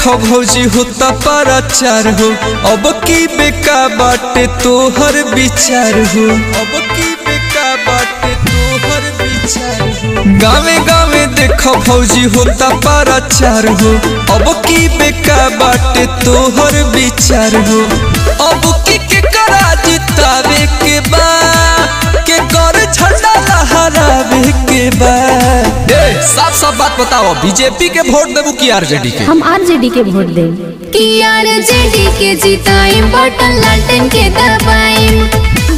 देखो भौजी होता प्रचार हो अब की बेका बाटे तोहर विचार हो अब की बेका बाटे तोहर विचार हो गावे गावे देखो भौजी होता प्रचार हो अब की बेका बाटे तोहर विचार हो अब की के करा जितावे के बा के कर झंडा लहरावे के बा ए, साफ साफ बात बताओ बीजेपी के वोट देबू की आरजेडी के हम आरजेडी के वोट दें कि आरजेडी के जिताएं बटन लालटेन के दबाएं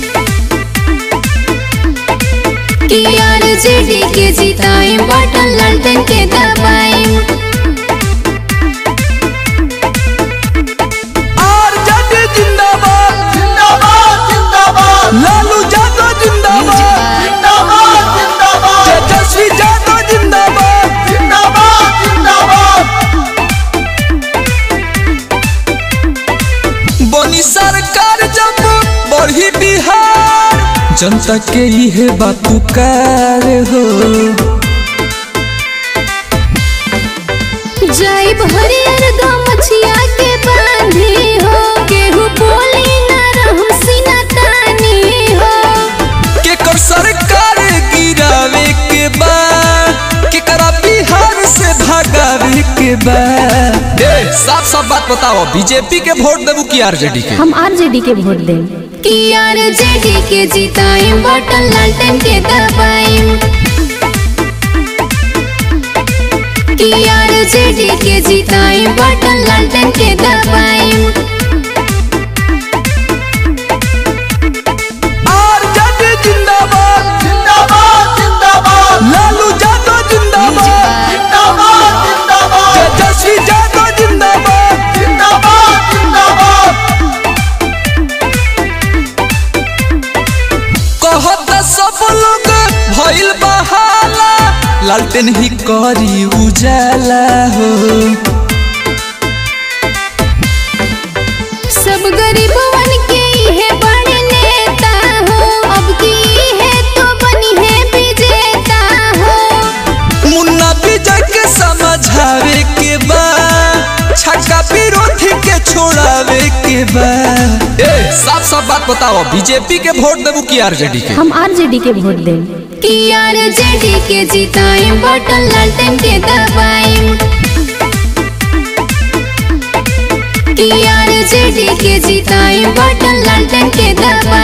कि आरजेडी के जिताएं बटन लालटेन के दबाएं आरजेडी जिंदाबाद जिंदाबाद जिंदाबाद लालू यादव जिंदाबाद जिंदाबाद जिंदाबाद तेजस्वी यादव जिंदाबाद जिंदाबाद जिंदाबाद बनी सरकार जब बढ़ी बिहार जनता के इहे बात पुकार हो जय हरियर गमछिया के बांधी हो केहू बोली न रहम सीना तानी हो केकर सरकार गिरावे के बा केकरा बिहार से भगावे के बा ए, साफ साफ बात बताओ बीजेपी के वोट देबू की आरजेडी के हम आरजेडी के वोट दें कि आरजेडी के जिताएं बटन लालटेन के दबाएं कि आरजेडी के जिताएं बटन लालटेन के दबाएं आरजेडी जिंदाबाद जिंदाबाद जिंदाबाद लालू यादव जिंदाबाद जिंदाबाद जिंदाबाद तेजस्वी यादव जिंदाबाद जिंदाबाद जिंदाबाद कहत सब लोग भइल बहाला लालटेन ही करी उजाला हो सब गरीबवन के इहे बड़े नेता हो अब की है तो बनी है विजेता हो मुन्ना विजय के समझावे के बा छक्का विरोधी के छोड़ावे के बा ए साफ साफ बात बताओ बीजेपी के वोट देबू की आरजेडी के हम आरजेडी के वोट दें कि आरजेडी के जिताएं बटन लालटेन के दबाएं कि आरजेडी के जिताएं बटन लालटेन के दबाएं